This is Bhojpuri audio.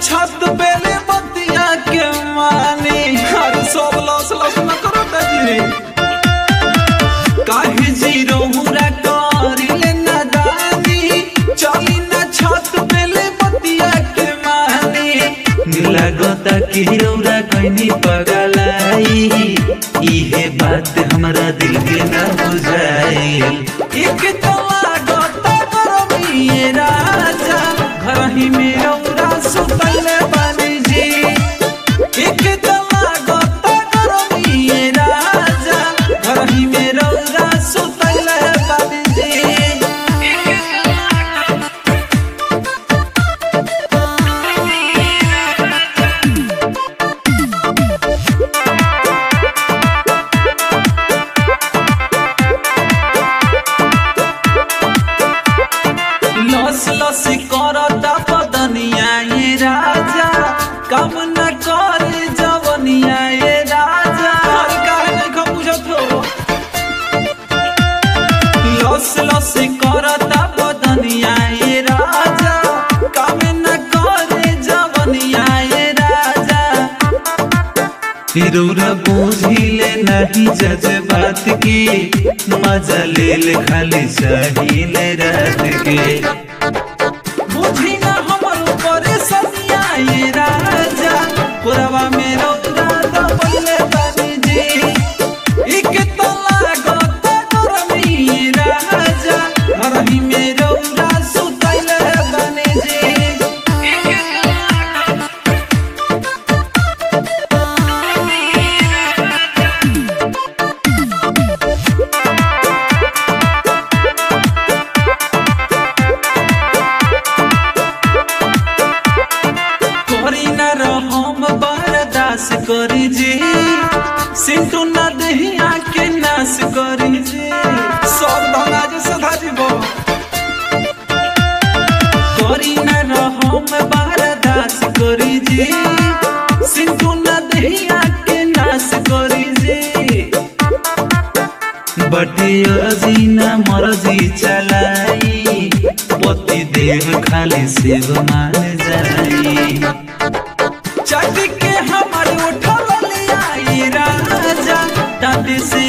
छत बेले बतिया के मानी अरे सब लस लस न करो जी काहे जीरो मुरा करिले नादानी चली ना छत बेले बतिया के मानी लागता कि रौरा कैनी पगलाई इहे बात हमरा दिल के ना बुझाइल एक तो लागता गरमी राजा घर ही में रौरा सुतले बानी जी एक तो लागता गरमी राजा घर ही में रौरा सुतले बानी जी लस लस करता बदनिया ये राजा कम न करे जवनिया ये राजा अरे काहे नहीं खा बुझत हो लस लस करता बदनिया ये राजा कम न करे जवनिया ये राजा रौरा बुझिले नहीं जज बात की मजा ले ले खाली चाहिए रात के बुझी ना हमर ऊपर सनिया ये राजा पुरवा में रौदा दबले बानी जी एक तो लागत गरमी राजा घरही में रौदा सुतले बानी जी करी न रहम बर्दास करी जी सिंटू न दहिया के नाश करी जी सब धना जे सधा जीव करी न रहम बर्दास करी जी सिंटू न दहिया के नाश करी जी बटे अजीना मर्जी चलाई पति देह खाली सेव मान जाई चट के हमर उठल लिया राजा दादी से